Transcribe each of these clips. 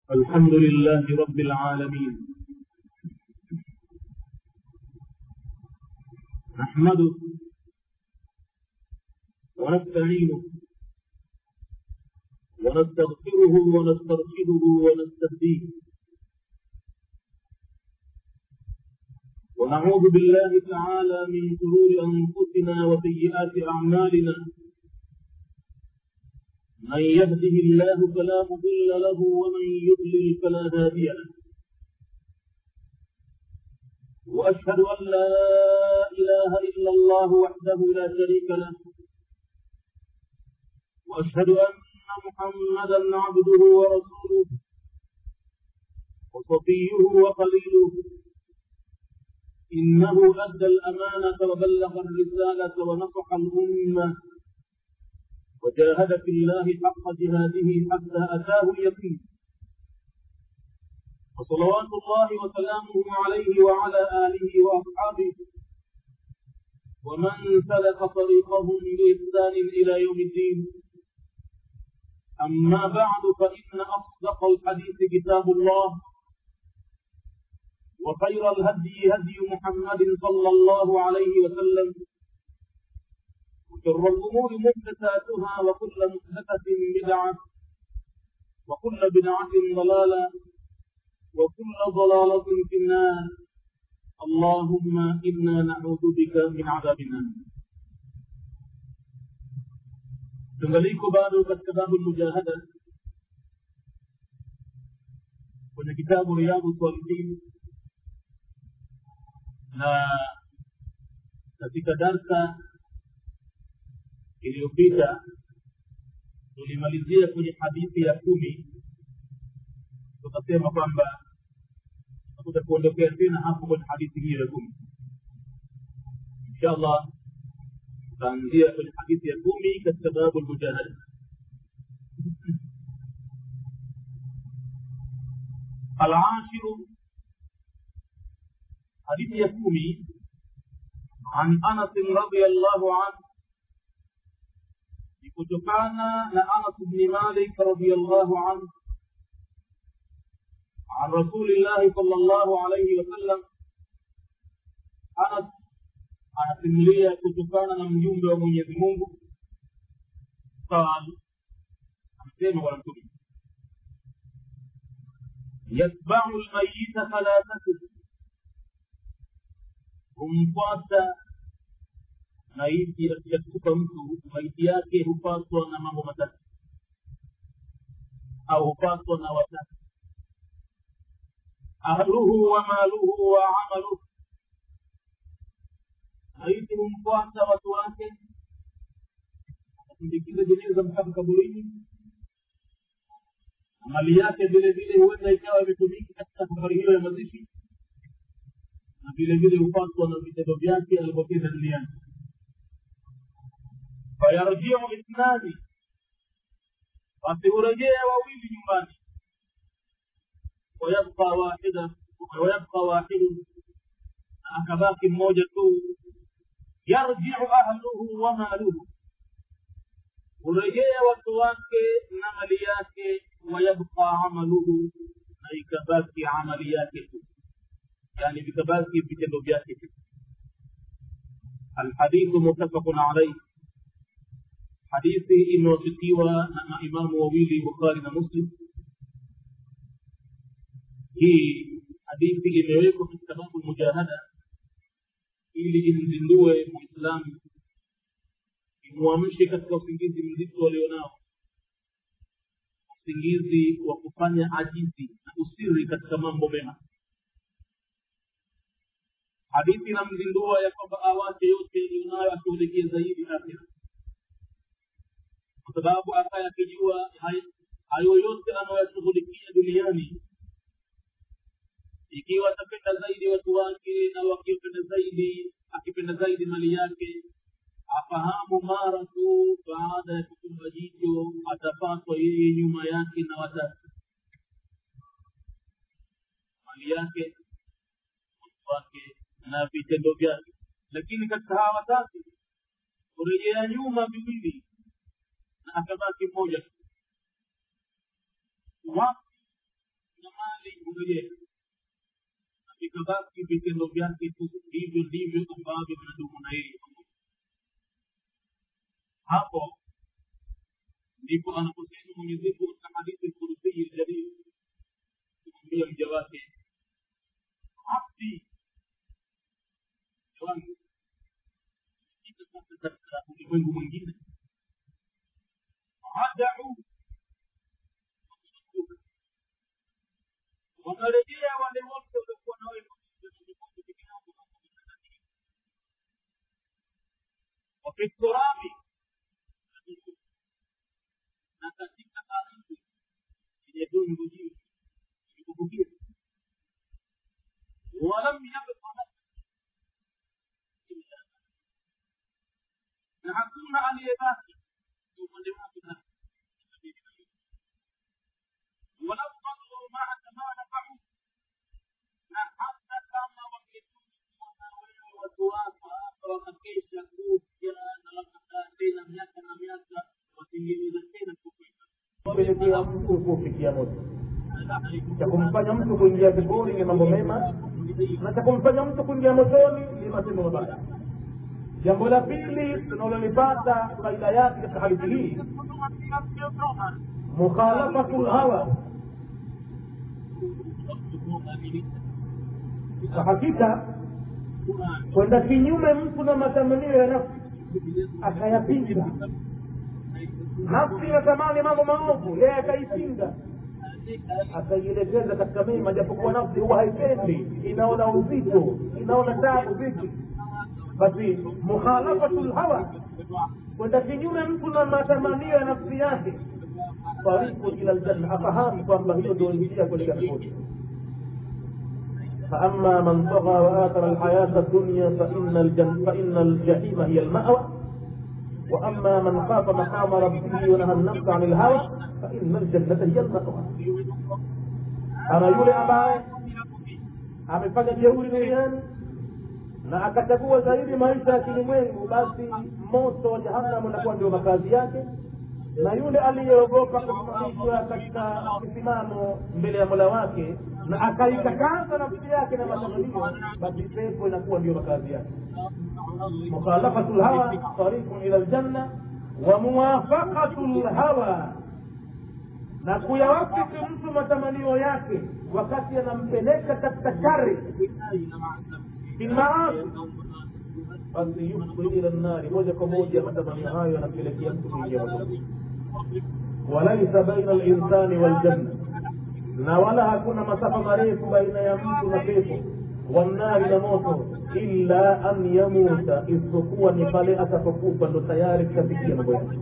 الحمد لله رب العالمين نحمده ونستعينه ونستغفره ونسترشده ونستهديه ونعوذ بالله تعالى من شرور انفسنا وسيئات اعمالنا من يهده الله فلا مضل له ومن يضلل فلا هادي له واشهد ان لا اله الا الله وحده لا شريك له واشهد ان محمدا عبده ورسوله وصفيه وخليله انه ادى الامانه وبلغ الرساله ونصح الامه وجاهد في الله حق جهاده حتى أتاه اليقين وصلوات الله وسلامه عليه وعلى آله وأصحابه ومن سلك طريقهم بإحسان إلى يوم الدين أما بعد فإن أصدق الحديث كتاب الله وخير الهدي هدي محمد صلى الله عليه وسلم وشر الأمور محدثاتها وكل محدثة بدعة وكل بدعة ضلالة وكل ضلالة في النار اللهم إنا نعوذ بك من عذاب النار tungaliko bado katika babu lmujahada kwenye kitabu riyadhu salihin na katika darsa iliyopita tulimalizia kwenye hadithi ya kumi tukasema kwamba tutakuja kuondokea tena hapo kwenye hadithi hiyo ya kumi insha allah tutaanzia kwenye hadithi ya kumi katika babu lmujahada العاشر حديث يكومي عن انس رضي الله عنه kutokana na Anas bni Malik radhiyallahu anhu عن رسول الله صلى الله عليه وسلم Anas anasimulia kutokana na mjumbe wa Mwenyezi Mungu قال anasema bwana mtume yatbau lmayita thalathatu humfuata maiti akishakufa mtu maiti yake hupaswa na mambo matatu au hupaswa na watatu ahluhu wa maluhu wa amaluhu maiti humfuata watu wake asindikize jeneza mpaka kaburini mali yake vile vile huenda ikawa imetumika katika safari hiyo ya mazishi na vile vile hupaswa na vitendo vyake alivyotenda duniani fayarjiu ithnani basi hurejea wawili nyumbani wayabqa wahida wayabqa wahidun na akabaki mmoja tu yarjiu ahluhu wa maluhu hurejea watu wake na mali yake wayabqa amaluhu na ikabaki amali yake tu yani vikabaki vitendo vyake tu الحديث متفق عليه hadithi imewafikiwa na maimamu wawili bukhari na muslim hii hadithi imewekwa katika babu mujahada ili imzindue muislamu imwamshe katika usingizi mzito walionao usingizi wa kufanya ajizi na usiri katika mambo mema hadithi inamzindua ya kwamba awache yote yaliyonayo ashughulikie zaidi akhira kwa sababu ambaye akijua hayo yote anayoyashughulikia duniani ikiwa atapenda zaidi watu wake na wakipenda zaidi akipenda zaidi mali yake afahamu mara tu baada ya kutumba jicho atapatwa yeye nyuma yake na watatu mali yake wake na vitendo vyake lakini katika hawa watatu kurejea nyuma viwili na akabaki mmoja tu wapi kurejea na vikabaki vitendo vyake tu hivyo ndivyo ambavyo vinadumu na yeye hapo ndipo anaposema mwenyezimungu katika hadithi kurusii ljalil kumwambia mja wake abdi mja wangu ika sasa katika ulimwengu mwingine adau wanarejea wale wote waliokuwa na wewe wafi turabi na katika ardhi yenye dungu jingi ilikubukia walam yabqa illa na hakuna aliyebaki upande wake walau fadlu maaka ma nafau na hata kama wangetukuwa na wewe watu wako hapa wakakesha kuja na wakakaa tena miaka na miaka wasingeweza tena kukwenda kupelekea mtu kufikia moto cha kumfanya mtu kuingia peponi ni mambo mema na cha kumfanya mtu kuingia motoni ni matendo mabaya jambo la pili tunalolipata faida yake katika hadithi hii mukhalafatu lhawa kwa hakika kwenda kinyume mtu na matamanio ya nafsi akayapinga nafsi inatamani mambo maovu yeye akaipinga akaielekeza katika mema japokuwa nafsi huwa haipendi inaona uzito inaona tabu vipi basi mukhalafatu lhawa kwenda kinyume mtu na matamanio ya nafsi yake tariku ila ljanna afahamu kwamba hiyo ndio njia kuelekea peponi فأما من طغى وآثر الحياة الدنيا فإن, الجن فإن الجحيم هي المأوى وأما من خاف مقام ربه ونهى النفس عن الهوى فإن الجنة هي المأوى أنا يولي أباye amefanya jeuri duniani na akachagua zaidi maisha ya kilimwengu basi moto wa jahannam unakuwa ndio makazi yake na yule aliyeogopa kusimamishwa katika kisimamo mbele ya mola wake na akaikataza nafsi yake na matamanio basi pepo inakuwa ndio makazi yake mukhalafatu lhawa tariqun ila ljanna wa muwafaqatu lhawa na kuyawafiki mtu matamanio yake wakati anampeleka katika shari bilmaasi basi yufdi ila nnari moja kwa moja matamanio hayo yanampelekea mtu kuingia motoni walaisa baina linsani waljanna na wala hakuna masafa marefu baina ya mtu na pepo wannari na moto illa an yamuta isipokuwa ni pale atapokufa ndo tayari kishafikia mambo yake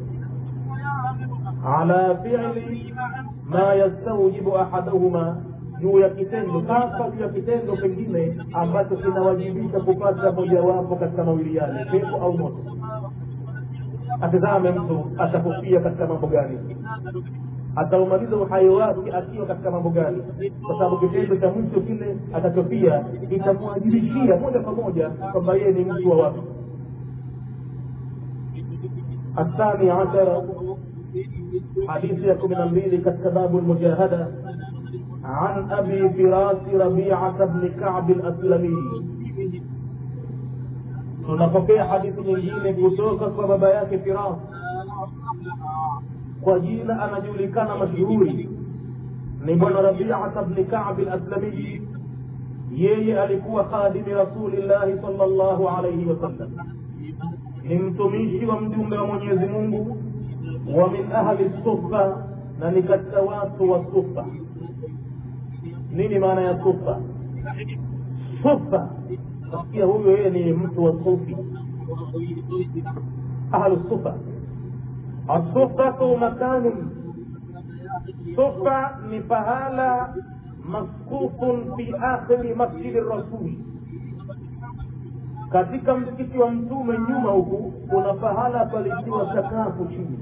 ala fili ma yastaujibu ahaduhuma juu ya kitendo hasa juu ya kitendo pengine ambacho kinawajibisha kupata mojawapo katika mawili yale pepo au moto atizame mtu atakufia katika mambo gani ataumaliza uhai wake akiwa katika mambo gani kwa sababu kitendo cha mwisho kile atachofia itamwajibishia moja kwa moja kwamba yeye ni mtu wa watu الثاني عشر حديث يكون من البيل كتباب المجاهدة عن أبي فراس ربيعة بن كعب الأسلمي tunapokea hadithi nyingine kutoka kwa baba yake firas kwa jina anajulikana mashuhuri ni bwana rabiata bni kabi laslamiyi yeye alikuwa khadimi rasulillahi sal llahu alaihi wasallam ni mtumishi wa mjumbe wa mwenyezi mungu wa min ahli sufa na ni katika watu wa sufa nini maana ya sufa sufa nasikia huyo yeye ni mtu wa sufi ahlu sufa asufatu makanu sufa ni pahala maskufun fi akhiri masjidi rasuli katika msikiti wa mtume nyuma huku kuna pahala palitiwa sakafu chini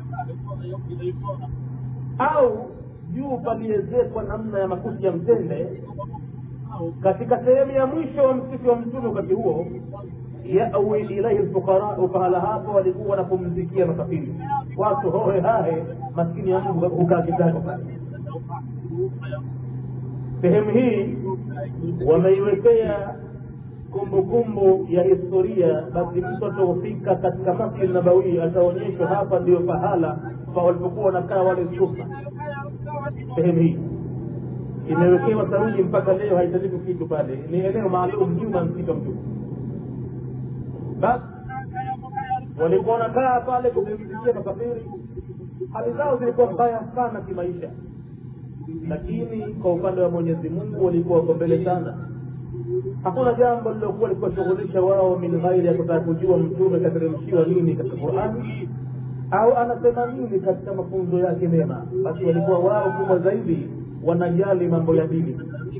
au juu paliezekwa namna ya makuti ya mtende katika sehemu ya mwisho wa msikiti wa mtume wakati huo yawi ilaihi lfuqarau pahala hapo walikuwa wanapumzikia masafiri watu hohe hahe maskini ya mungu hukaa kitako pale sehemu hii wameiwekea kumbukumbu ya historia basi mtu ataufika katika masjid nabawii ataonyeshwa hapa ndio pahala pa walipokuwa wanakaa wale sufa sehemu hii imewekewa saruji mpaka leo haitalifu kitu pale ni eneo maalum nyuma msitu wa mtume basi walikuwa wanakaa pale kupumzikia makafiri hali zao zilikuwa mbaya sana kimaisha lakini kwa upande wa mwenyezi mungu walikuwa wako mbele sana hakuna jambo lilokuwa likiwashughulisha wao min ghairi ya kutaka kujua mtume kateremshiwa nini katika qurani au anasema nini katika mafunzo yake mema basi walikuwa wao kubwa zaidi wanajali mambo ya dini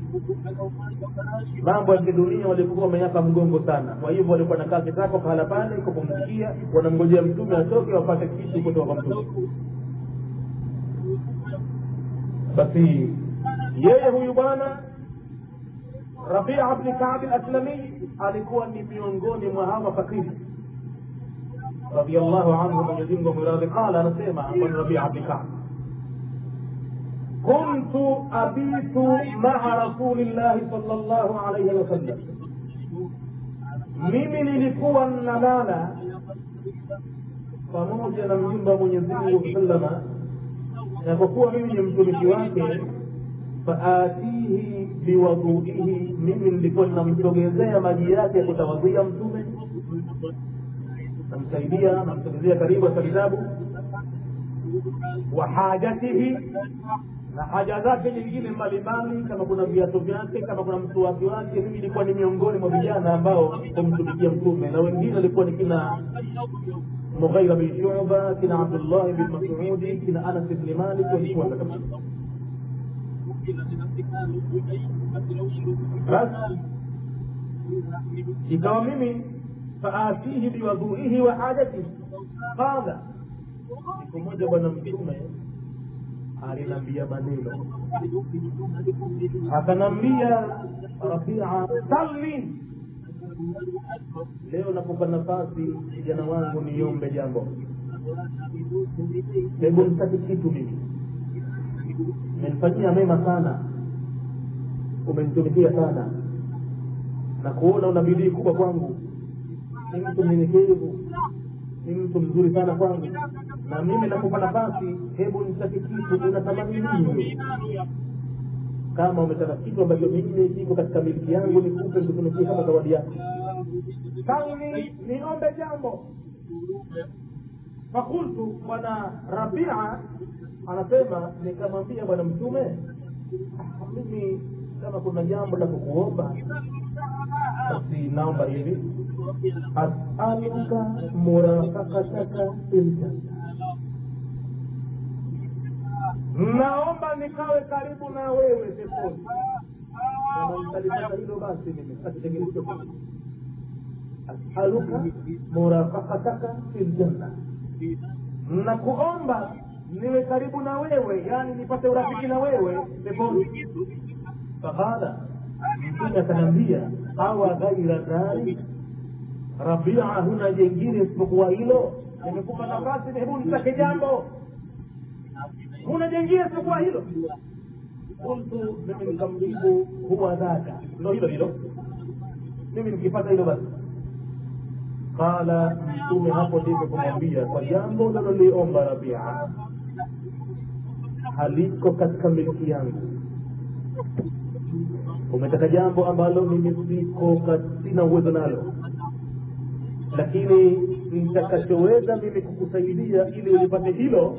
mambo ya kidunia walikuwa wameyapa mgongo sana kwa hivyo walikuwa nakaa kitako pahala pale kupumzikia wanamngojea mtume atoke wapate kitu kutoka kwa mtume basi yeye huyu bwana rabia bni kabi laslami alikuwa ni miongoni mwa hawa fakiri radiallahu anhu mwenyezimungu amradhi qala anasema bwana rabia bni kabi كنت أبيت مع رسول الله صلى الله عليه وسلم mimi nilikuwa nalala pamoja na mjumba mwenyezi mungu salama na kwa kuwa mimi ni mtumishi wake faatihi biwadhuihi mimi nilikuwa ninamsogezea maji yake ya kutawadhia mtume namsaidia namsogezea karibu hasa kitabu wa hajatihi na haja zake nyingine mbalimbali kama kuna viatu vyake kama kuna msuwaki wake mimi nilikuwa ni miongoni mwa vijana ambao kumtumikia mtume na wengine walikuwa ni kina mughaira bin shuba kina abdullahi bin masudi kina anas bni malik walikuwa kabisa basi ikawa mimi faatihi biwadhuihi wa hajatihi qala siku moja bwana mtume alinambia maneno akanambia rafia salli leo nakupa nafasi kijana wangu niombe jambo hebu nitaki kitu mimi umenifanyia mema sana umenitumikia sana na kuona una bidii kubwa kwangu ni mtu mnyenyekevu ni mtu mzuri sana kwangu na mimi nakupa nafasi hebu nitake kitu unatamani nini kama umetaka kitu ambacho mimi kiko katika miliki yangu nikupe nikutumikie kama zawadi yako sani niombe jambo fakultu bwana rabia anasema nikamwambia bwana mtume mimi kama kuna jambo la kukuomba basi naomba hivi asaluka murafakataka filjanna naomba nikawe karibu na wewe peponi kama nitalipata hilo basi mimi sakitegemea asaluka murafakataka filjanna nakuomba niwe karibu na wewe yani nipate urafiki na wewe peponi faqala mtume akaniambia awa ghaira dhalik rabia huna jengine isipokuwa hilo nimekupa nafasi hebu nitake jambo huna jengine isipokuwa hilo qultu mimi nikamjibu huwa dhaka ndo hilo hilo mimi nikipata hilo basi qala mtume hapo ndivyo kumwambia kwa jambo unaloliomba rabia haliko katika miliki yangu umetaka jambo ambalo mimi siko sina uwezo nalo lakini nitakachoweza mimi kukusaidia ili ulipate hilo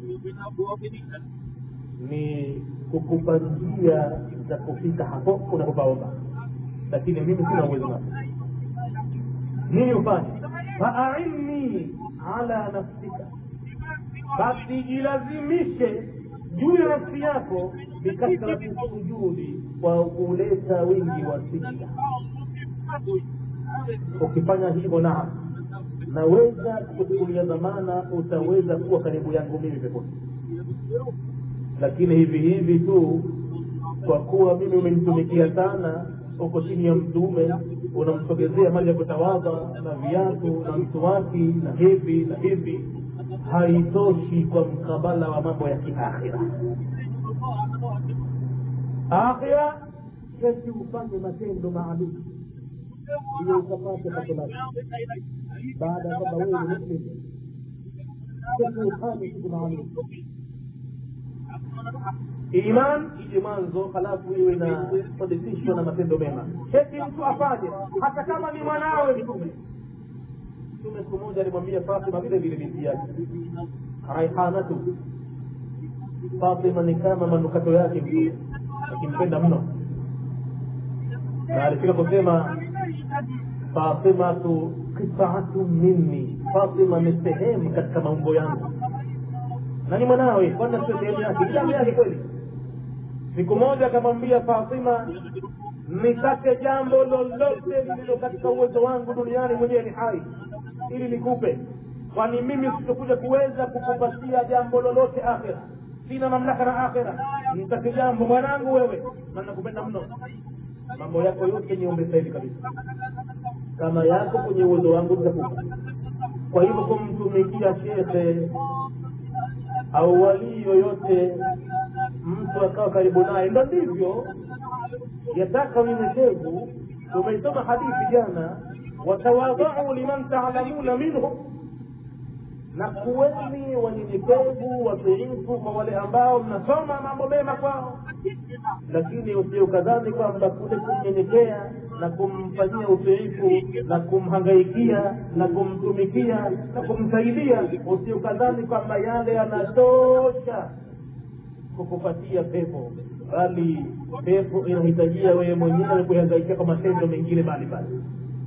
ni kukupa njia za kufika hapo unapopaomba lakini mimi sina uwezo nalo nini ufanye faainni ala nafsika basi jilazimishe juu ya nafsi yako bikathrati sujudi kwa kuleta wingi wa sijida ukifanya hivyo naam naweza kuchukulia dhamana utaweza kuwa karibu yangu mimi peponi lakini hivi hivi tu kwa kuwa mimi umenitumikia sana uko chini ya mtume unamsogezea maji ya kutawadha na viatu na msuwaki na hivi na hivi haitoshi kwa mkabala wa mambo ya kiakhira akhira kesi ufanye matendo maalum ili ukapate pato lake baada ya kwamba wewe ni muslim kesi ufanye kitu maalum iman ije mwanzo halafu iwe inasadikishwa na matendo mema kesi mtu afanye hata kama ni mwanawe mtume mtume siku moja alimwambia fatima vile vile binti yake raihanatu fatima ni kama manukato yake mtume akimpenda mno na alifika kusema fatimatu qitaatu minni fatima ni sehemu katika maumbo yangu na ni mwanawe kwanza sio sehemu yake ni damu yake kweli siku moja akamwambia fatima nitake jambo lolote lililo katika uwezo wangu duniani mwenyewe ni hai ili nikupe kwani mimi sitokuja kuweza kukupatia jambo lolote akhira sina mamlaka na akhira nitake jambo mwanangu wewe na nakupenda mno mambo yako yote niombe sahivi kabisa kama yako kwenye uwezo wangu nitakupa kwa hivyo kumtumikia shekhe au walii yoyote mtu akawa karibu naye ndo ndivyo yataka unyenyekevu tumeisoma hadithi jana watawadhau liman taalamuna minhu na kuweni wanyenyekevu watiifu kwa wale ambao mnasoma mambo mema kwao lakini usiukadhani kwamba kule kumnyenyekea na kumfanyia utiifu na kumhangaikia na kumtumikia na kumsaidia usiukadhani kwamba yale yanatosha kukupatia pepo bali pepo inahitajia wewe mwenyewe kuhangaikia kwa matendo mengine mbalimbali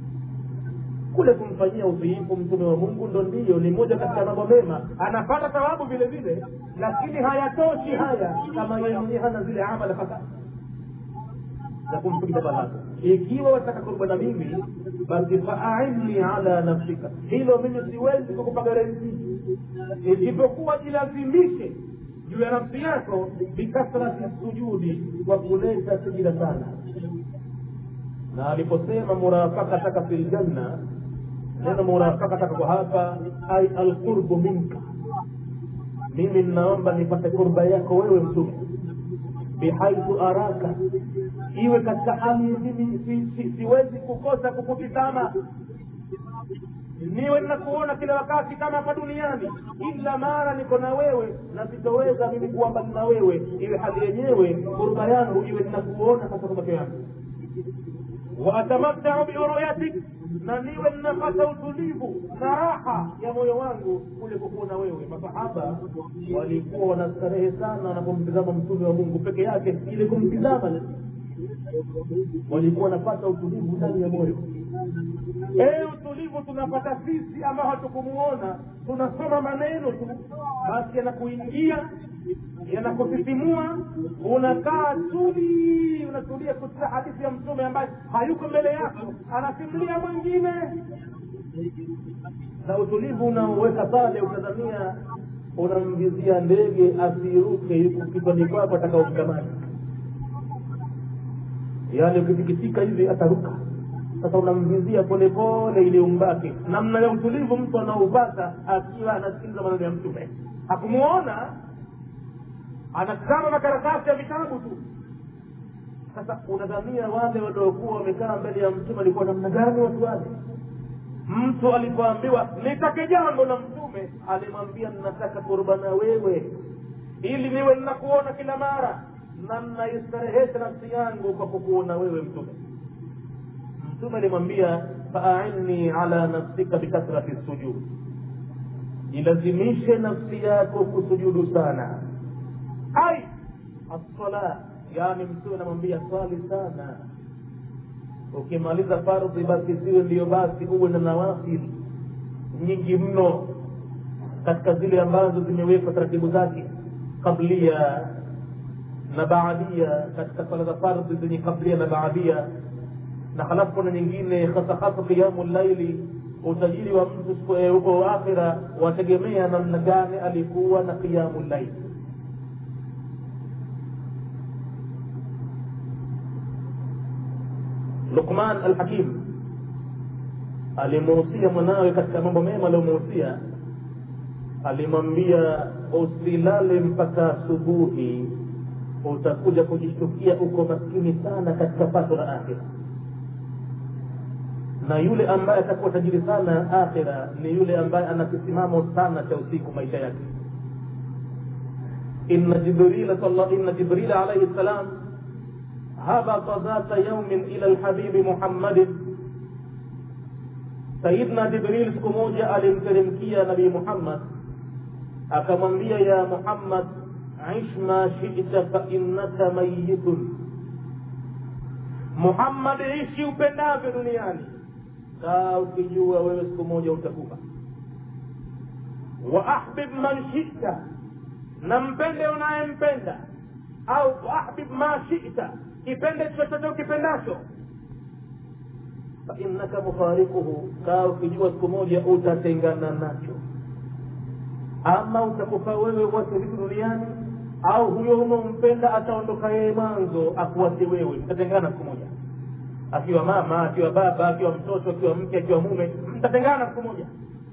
kule kumfanyia utiifu mtume wa mungu ndo ndiyo ni moja katika mambo mema anapata thawabu vile vile lakini hayatoshi haya kama yeye mwenyewe hana zile amala faka za kumfikisha balaa ikiwa wataka kurba na mimi basi faainni ala nafsika hilo mimi siwezi kukupa garanti isipokuwa jilazimishe juu ya nafsi yako bikathrati sujudi kwa kuleta sijida sana na aliposema murafakataka fi ljanna neno murafakataka kwa hapa ai alqurbu minka mimi ninaomba nipate kurba yako wewe mtume bihaithu araka iwe katika hali mimi si, si, siwezi kukosa kukutizama niwe ninakuona kila wakati kama hapa duniani ila mara niko na wewe na sitoweza mimi kuwa mbali na wewe iwe hali yenyewe kurba yangu iwe ninakuona katika macho yangu waatamattau biruyatik na niwe ninapata utulivu na raha ya moyo wangu kule kukuona wewe masahaba walikuwa wanastarehe sana wanapomtizama mtume wa mungu peke yake ili kumtizama walikuwa wanapata utulivu ndani ya moyo ee utulivu tunapata sisi ambao hatukumuona tunasoma maneno tu basi yanakuingia yanakusisimua unakaa tuli unatulia kusikia hadithi ya mtume ambaye hayuko mbele yako anasimulia mwingine na utulivu unaoweka pale utazamia unamvizia ndege asiruke yuko kichwani kwako atakaomkamata yaani ukipikitika hivi ataruka sasa unamvizia polepole ili umbake namna ya utulivu mtu anaupata akiwa anasikiliza maneno ya mtume hakumuona anatazama makaratasi ya vitabu tu sasa unadhania wale waliokuwa wamekaa mbele ya mtume walikuwa namna gani watu wale mtu alipoambiwa nitake jambo na mtume alimwambia ninataka kurbana wewe ili niwe ninakuona kila mara na nnaistarehesha nafsi yangu kwa kukuona wewe mtume mtume alimwambia faainni ala nafsika bikathrati sujud ilazimishe nafsi yako kusujudu sana ai assala yani mtume anamwambia swali sana ukimaliza fardhi basi siwe ndiyo basi uwe na nawafil nyingi mno katika zile ambazo zimewekwa taratibu zake kablia na baadia katika swala za fardhi zenye kablia na baadia na halafu kuna nyingine hasa hasa qiyamu llaili utajiri wa mtu huko akhira wategemea namna gani alikuwa na qiyamu llaili lukman alhakim alimuhusia mwanawe katika mambo mema aliyomuhusia alimwambia usilale mpaka asubuhi utakuja kujishtukia uko maskini sana katika pato la akhira na yule ambaye atakuwa tajiri sana akhira ni yule ambaye ana kisimamo sana cha usiku maisha yake inna jibrila inna jibrila alaihi ssalam habata dhata yaumin ila lhabibi muhammadin sayidna jibril siku moja alimteremkia nabii muhammad akamwambia ya muhammad ish ma shita fainnaka mayitun muhammad ishi upendavyo duniani kaa ukijua wewe siku moja utakufa wa ahbib man shita na mpende unayempenda au ahbib ma shita kipende chochote ukipendacho fainnaka mufarikuhu kaa ukijua siku moja utatengana nacho ama utakufa wewe uwache vitu duniani au huyo unaompenda ataondoka yeye mwanzo akuache wewe mtatengana siku moja akiwa mama akiwa baba akiwa mtoto akiwa mke akiwa mume mtatengana siku moja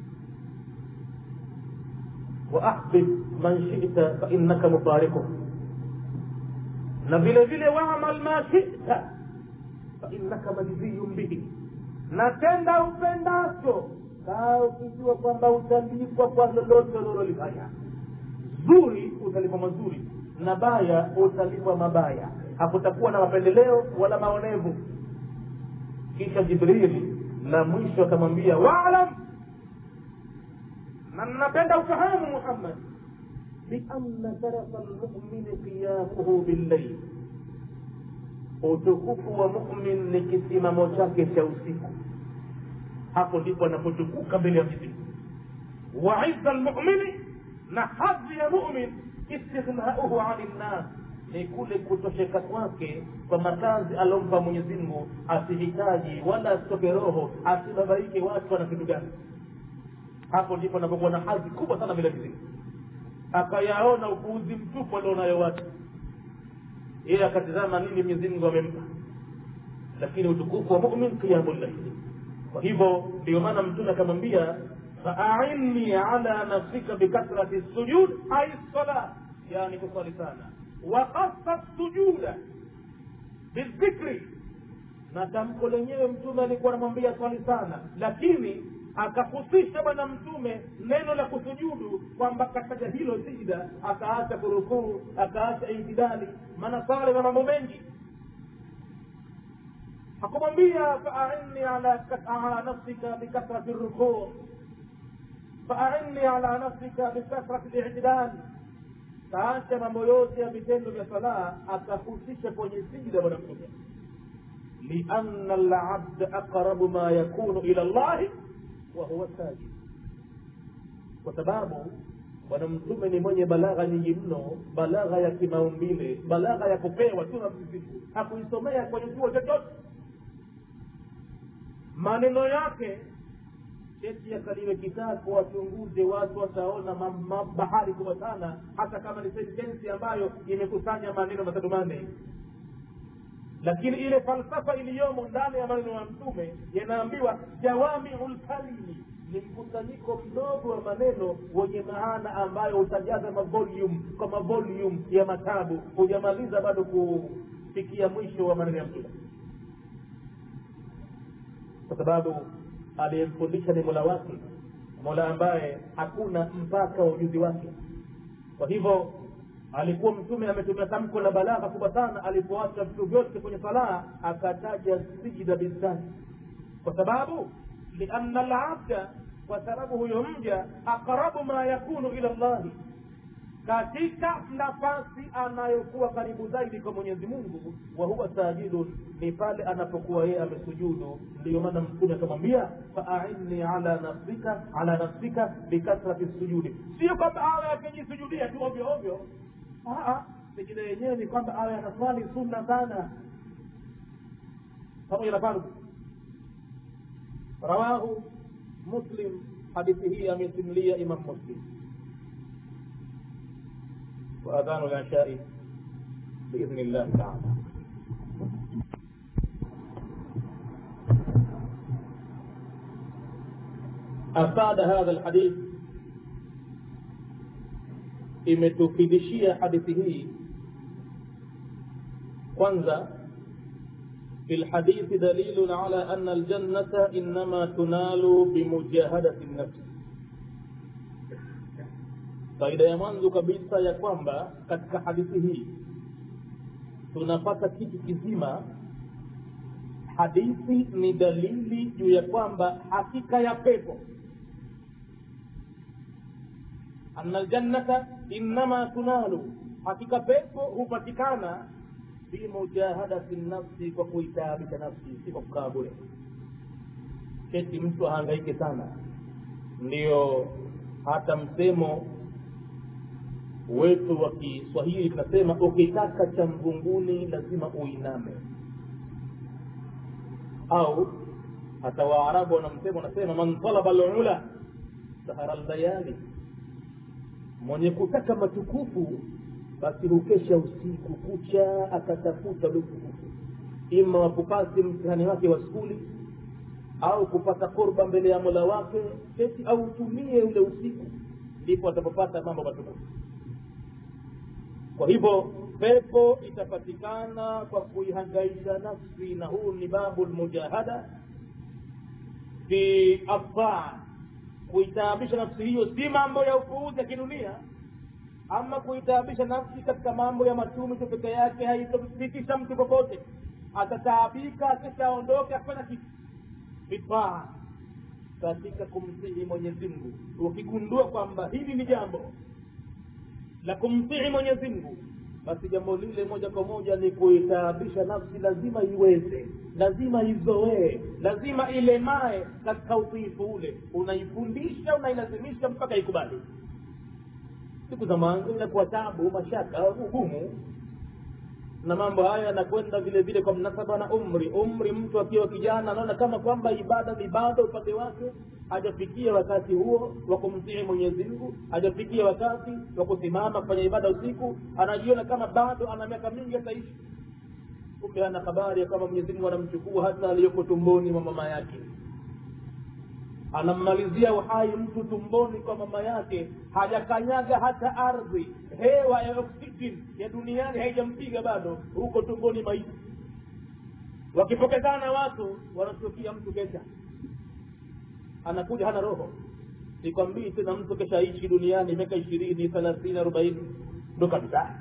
waahbib man shita fainnaka mufarikuh na vile vile waamal ma shita fainnaka majziyun bihi na tenda upendacho kaa ukijua kwamba utalipwa kwa lolote ulilolifanya zuri utalipwa mazuri na baya utalipwa mabaya hakutakuwa na mapendeleo wala maonevu kisha jibrili na mwisho akamwambia waalam na napenda ufahamu muhammad bianna sharafa lmumini qiyamuhu billail utukufu wa mumin ni kisimamo chake cha usiku hapo ndipo anapotukuka mbele ya mwenyezi wa izza lmumini na hadhi ya mumin istighnauhu ani nnas ni kule kutosheka kwake kwa makazi aliompa mwenyezi mungu asihitaji wala asitoke roho asibabaike watu wana kitu gani hapo ndipo anapokuwa na hadhi kubwa sana mbele ya mwenyezi akayaona upuuzi mtupu alionayo watu yeye akatizama nini mwenyezi mungu amempa lakini utukufu wa mumin qiyamu llaili kwa hivyo ndio maana mtume akamwambia faainni ala nafsika bikathrati sujud ai sala yani kusali sana wakasa sujuda bidhikri na tamko lenyewe mtume alikuwa anamwambia swali sana lakini akahusisha bwana mtume neno la kusujudu kwamba kataja hilo sijda akaacha kurukuu akaacha itidali maana sala na mambo mengi hakumwambia faainni ala ala nafsika bikathrati rukuu faainni ala nafsika bikathrati litidali kaacha mambo yote ya vitendo vya salaa akahusisha kwenye sijda bwana mtume lianna labda aqrabu ma yakunu ila llahi wahuwa sajid kwa sababu bwana mtume ni mwenye balagha nyingi mno balagha ya kimaumbile balagha ya kupewa tu na mziziku hakuisomea kwenye chuo chochote maneno yake cheti yakaliwe kitabu wachunguze watu wataona bahari kubwa sana hata kama ni sentensi ambayo imekusanya maneno matatu manne lakini ile falsafa iliyomo ndani ya maneno ya mtume yanaambiwa jawamiu lkalimi ni mkusanyiko mdogo wa maneno wenye maana ambayo utajaza mavolume kwa mavolume ya matabu hujamaliza bado kufikia mwisho wa maneno ya mtume kwa sababu aliyemfundisha ni mola wake mola ambaye hakuna mpaka wa ujuzi wake kwa hivyo alikuwa mtume ametumia tamko la balagha kubwa sana alipoacha vitu vyote kwenye salaa akataja sijida bizati kwa sababu lianna labda kwa sababu huyo mja aqrabu ma yakunu ila llahi katika nafasi anayokuwa karibu zaidi kwa mwenyezi mungu wa huwa sajidun ni pale anapokuwa yeye amesujudu ndiyo maana mtume akamwambia faainni ala nafsika ala nafsika bikathrati sujudi sio kwamba awe akijisujudia tu ovyo ovyo sijida yenyewe ni kwamba awe anaswali sunna sana pamoja na fardhu rawahu muslim hadithi hii amesimulia imam muslim وأذان العشاء بإذن الله تعالى أفاد هذا الحديث imetufidishia hadithi hii kwanza في الحديث دليل على أن الجنة إنما تنال بمجاهدة النفس faida ya mwanzo kabisa ya kwamba katika hadithi hii tunapata kitu kizima hadithi ni dalili juu ya kwamba hakika ya pepo ana ljannata innama tunalu hakika pepo hupatikana bimujahadati nafsi kwa kuitaabisha nafsi si kwa kukaa bure keti mtu ahangaike sana ndiyo hata msemo wetu wa kiswahili tunasema ukitaka cha mvunguni lazima uiname au hata waarabu wana msemo wanasema man talaba lula sahara ldayali mwenye kutaka matukufu basi hukesha usiku kucha akatafuta ule utukufu ima wakupasi mtihani wake wa skuli au kupata korba mbele ya mola wake keti au utumie ule usiku ndipo atapopata mambo matukufu kwa hivyo pepo itapatikana kwa kuihangaisha nafsi na huu ni babu lmujahada fi afaa kuitaabisha nafsi hiyo si mambo ya upuuzi ya kidunia ama kuitaabisha nafsi katika mambo ya matumi tu peke yake haitomfikisha mtu popote atataabika akishaondoke akifanya kitu vifaa katika kumsihi mwenyezi mungu ukigundua kwamba hili ni jambo la kumtii mwenyezi mungu basi jambo lile moja kwa moja ni kuitaabisha nafsi lazima iweze lazima izoee lazima ilemae katika utiifu ule unaifundisha unailazimisha mpaka ikubali siku za mwanzo inakuwa tabu mashaka ugumu na mambo haya yanakwenda vile vile kwa mnasaba na umri umri mtu akiwa kijana anaona kama kwamba ibada ni bado upande wake hajafikia wakati huo wa kumtii mwenyezi mungu hajafikia wakati wa kusimama kufanya ibada usiku anajiona kama bado ana miaka mingi ataishi kumbe ana habari ya kwamba mwenyezi mungu anamchukua hata aliyoko tumboni mwa mama yake anammalizia uhai mtu tumboni kwa mama yake hajakanyaga hata ardhi hewa ya oxygen ya duniani haijampiga bado huko tumboni maiti wakipokezana watu wanatukia mtu kesha anakuja hana roho sikwambii tena mtu kesha ishi duniani miaka ishirini thelathini arobaini ndo kabisa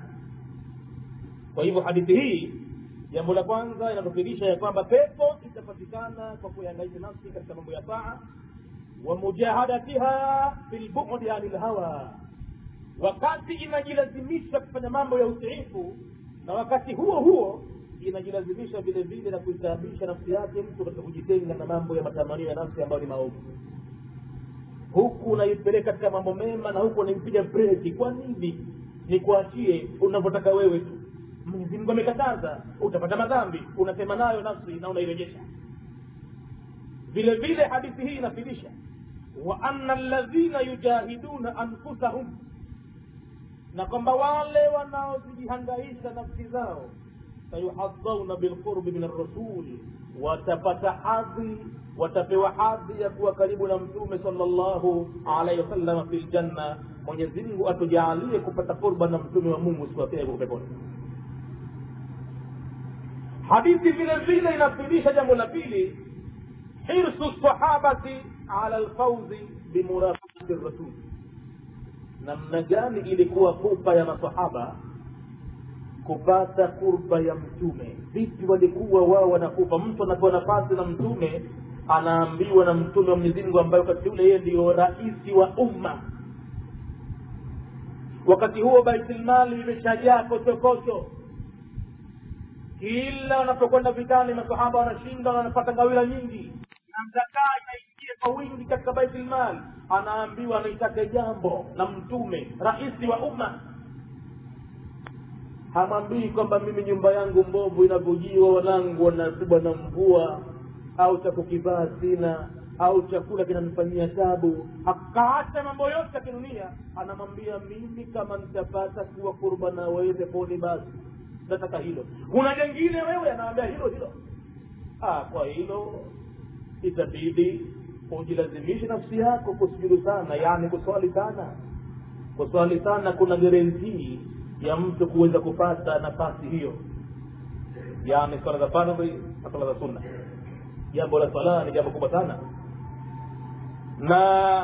kwa hivyo hadithi hii jambo la kwanza inatufirisha ya kwamba pepo itapatikana kwa kuihangaisha nafsi katika mambo ya taa wamujahadatiha bilbudi ani lhawa wakati inajilazimisha kufanya mambo ya utiifu na wakati huo huo inajilazimisha vile vile na kuitaabisha nafsi yake mtu katika kujitenga na mambo ya matamanio ya nafsi ambayo ni maovu huku unaipeleka katika mambo mema na huku unaipiga breki kwa nini nikuachie unavyotaka wewe tu mwenyezi mungu amekataza utapata madhambi unasema nayo nafsi na unairejesha vile vile hadithi hii inafidisha wa anna alladhina yujahiduna anfusahum na kwamba wale wanaozijihangaisha nafsi zao sayuhadhauna bilqurbi min arrasul watapata hadhi watapewa hadhi ya kuwa karibu na mtume salllahu alaihi wasallam fi ljanna mwenyezi mungu atujaalie kupata qurba na mtume wa mungu siwapee peponi hadithi vile vile inafundisha jambo la pili hirsu sahabati ala lfauzi bimurafati rasul namna gani ilikuwa pupa ya masahaba kupata kurba ya mtume vipi walikuwa wao wanakupa mtu anapewa nafasi na mtume anaambiwa na mtume wa mwenyezi mungu ambaye wakati ule yeye ndio raisi wa umma wakati huo baitulmali imeshajaa kochokocho kila wanapokwenda vitani masahaba wanashinda na wanapata ngawila nyingi na mzakaa inaingia kwa wingi katika baitulmal anaambiwa anaitaka jambo na mtume raisi wa umma hamwambii kwamba mimi nyumba yangu mbovu inavyojiwa wanangu wanapigwa na mvua au cha kukivaa sina au chakula kinanifanyia tabu akaacha mambo yote ya kidunia anamwambia mimi kama nitapata kuwa kurba na wewe peponi basi nataka hilo kuna jengine wewe anawambia hilo hilo ah, kwa hilo itabidi ujilazimishe nafsi yako kusujudu sana yani kuswali sana kuswali sana kuna garantii ya mtu kuweza kupata nafasi hiyo yani swala za fardhi na swala za sunna jambo la swala ni jambo kubwa sana na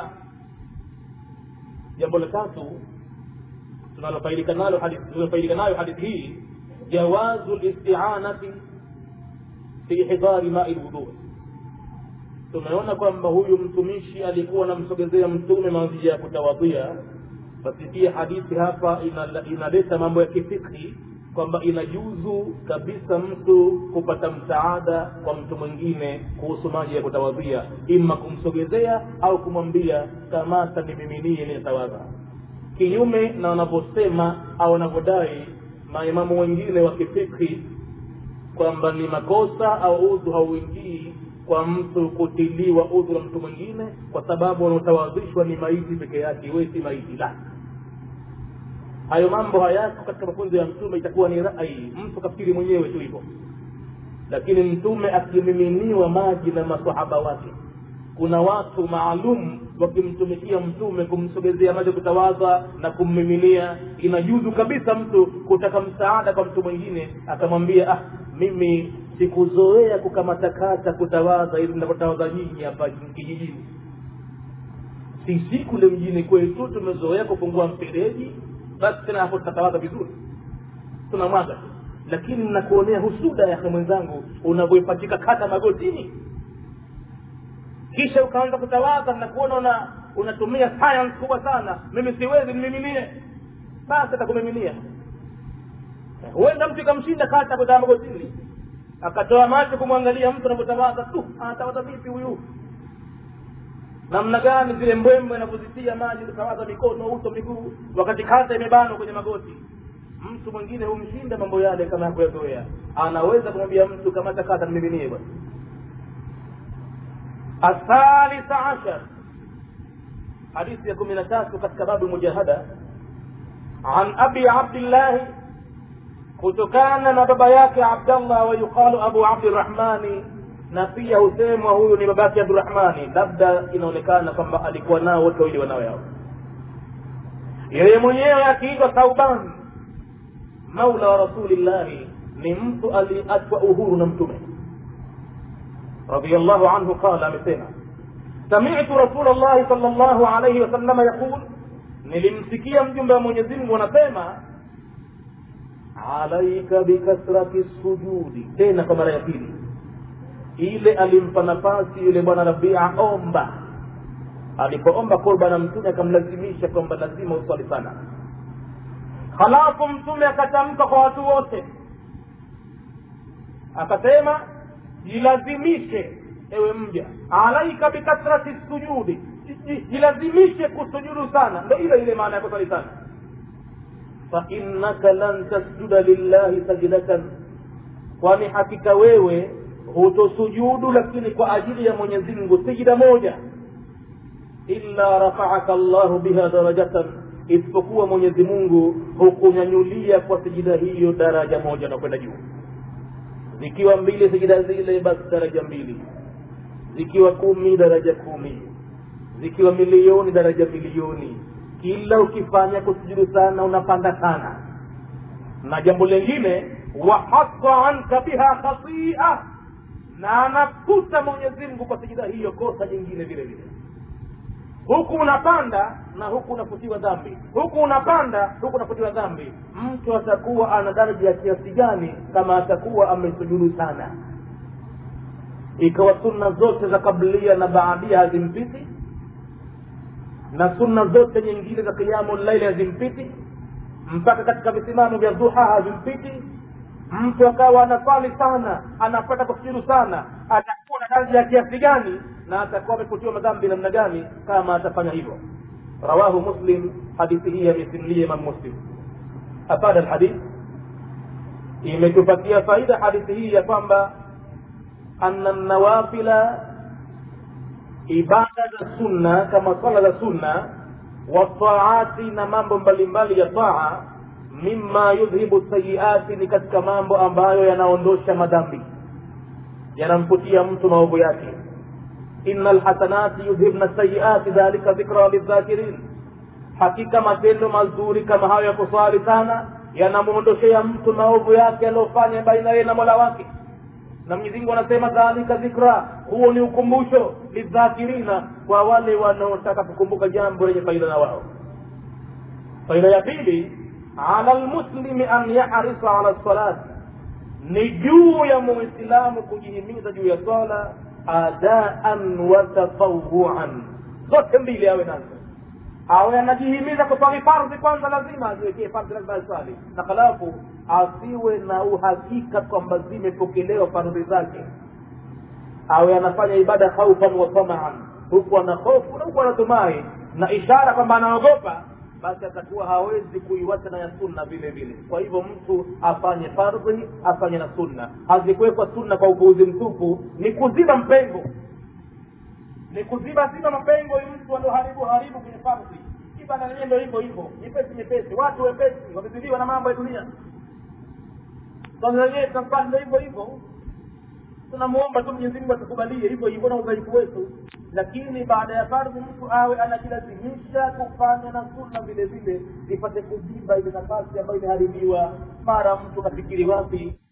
jambo la tatu tunalofaidika nalo hadithi tunalofaidika nayo hadithi hii jawazu listianati fi hidari mai lwudhu tumeona kwamba huyu mtumishi alikuwa anamsogezea mtume maji ya kutawadhia basi pia hadithi hapa inaleta ina mambo ya kifikhi kwamba inajuzu kabisa mtu kupata msaada kwa mtu mwingine kuhusu maji ya kutawadhia ima kumsogezea au kumwambia kamata nimiminie nitawadha kinyume na wanavyosema au wanavyodai maimamu wengine wa kifikhi kwamba ni makosa au udhu hauingii kwa mtu kutiliwa udhu na mtu mwingine kwa sababu wanaotawadhishwa ni maiti peke yake we si maiti la hayo mambo hayako katika mafunzo ya mtume itakuwa ni rai mtu kafikiri mwenyewe tu hivyo lakini mtume akimiminiwa maji na masahaba wake kuna watu maalum wakimtumikia mtume kumsogezea maji kutawadha na kummiminia inajuzu kabisa mtu kutaka msaada kwa mtu mwingine akamwambia ah mimi sikuzoea kukamatakata kutawadha ili mnapotawadha nyinyi hapa kijijini sisi kule mjini kwetu tumezoea kufungua mfereji basi tena hapo tutatawadha vizuri tunamwaga lakini nakuonea husuda yake mwenzangu unavyoipatika kata magotini kisha ukaanza kutawadha nakuona una unatumia science kubwa sana mimi siwezi nimiminie basi atakumiminia huenda mtu ikamshinda kata kutaa magotini akatoa macho kumwangalia mtu anavyotawadha tu anatawadha vipi huyu namna gani zile mbwembwe anavyozitia maji kutawadha mikono uso miguu wakati kata imebanwa kwenye magoti mtu mwingine humshinda mambo yale kama yakuyazoea anaweza kumwambia mtu kamata kata nimiminie bwana athalitha ashar hadithi ya kumi na tatu katika babu mujahada an abi abdillahi kutokana na baba yake abdallah wayuqalu abu abdirahmani na pia husemwa huyu ni babake abdurahmani labda inaonekana kwamba alikuwa nao wote wawili wanawe hao yeye mwenyewe akiitwa thauban maula wa rasulillahi ni mtu aliachwa uhuru na mtume radiallahu anhu qala amesema samitu rasul llahi sal llahu alaihi wasalama yaqul nilimsikia mjumbe wa mwenyezi mungu anasema alaika bikasrati sujudi tena kwa mara ya pili ile alimpa nafasi yule bwana rabia omba alipoomba kurba na mtume akamlazimisha kwamba lazima uswali sana halafu mtume akatamka kwa watu wote akasema jilazimishe ewe mja alaika bikasrati sujudi jilazimishe kusujudu sana ndo ile ile maana ya kuswali sana fainnaka lan tasjuda lillahi sajdatan kwani hakika wewe hutosujudu lakini kwa ajili ya mwenyezi mungu sijida moja illa rafaaka llahu biha darajatan isipokuwa mwenyezi mungu hukunyanyulia kwa sijida hiyo daraja moja na kwenda juu zikiwa mbili sijida zile basi daraja mbili zikiwa kumi daraja kumi zikiwa milioni daraja milioni kila ukifanya kusujudu sana unapanda sana na jambo lingine wahata anka biha khatia na anakuta mwenyezi mungu kwa sijida hiyo kosa jingine vile vile huku unapanda na huku unafutiwa dhambi huku unapanda huku unafutiwa dhambi mtu atakuwa ana daraja ya kiasi gani kama atakuwa amesujudu sana ikawa sunna zote za kablia na baadia hazimpiti na sunna zote nyingine za kiamu laili hazimpiti mpaka katika visimamo vya duha havimpiti mtu akawa anaswali sana anapata kusujudu sana atakuwa na daraja ya kiasi gani na atakuwa amefutiwa madhambi namna gani kama atafanya hivyo rawahu muslim hadithi hii amesimulia imam muslim afada lhadith imetupatia faida hadithi hii ya kwamba ana nawafila ibada za sunna kama swala za sunna wataati na mambo mbalimbali ya taa mima yudhibu sayiati ni katika mambo ambayo yanaondosha madhambi yanamfutia mtu maovu yake ina lhasanati yudhibna sayiati dhalika dhikra lidhakirin hakika matendo mazuri kama hayo ya kuswali sana yanamwondoshea mtu maovu yake aliyofanya baina yeye na mola wake na mwenyezi mungu anasema dhalika dhikra huo ni ukumbusho lidhakirina kwa wale wanaotaka kukumbuka jambo lenye faida na wao faida ya pili ala lmuslimi an yarisa ala salati ni juu ya muislamu kujihimiza juu ya swala adaan wa tatawuan zote mbili awe nazo awe anajihimiza kuswali fardhi kwanza lazima aziwekee fardhi lazima aswali na halafu asiwe na uhakika kwamba zimepokelewa fardhi zake awe anafanya ibada khaufan wa tamaan huku ana hofu na huku anatumai na ishara kwamba anaogopa basi atakuwa hawezi kuiwacha na ya sunna vile vile kwa hivyo mtu afanye fardhi afanye na sunna hazikuwekwa sunna kwa upuuzi mtupu ni kuziba mpengo ni kuziba ziba mapengo ili mtu alioharibu haribu kwenye fardhi ibada lenyewe ndo hivyo hivyo nyepesi nyepesi watu wepesi wamezidiwa na mambo ya dunia swala lenyewe tunafanya ndo hivyo hivyo tunamuomba tu mwenyezi mungu atukubalie hivyo hivyo na udhaifu wetu lakini baada ya fardhi mtu awe anajilazimisha kufanya na sunna vile vile ipate kuziba ile nafasi ambayo imeharibiwa mara mtu kafikiri wapi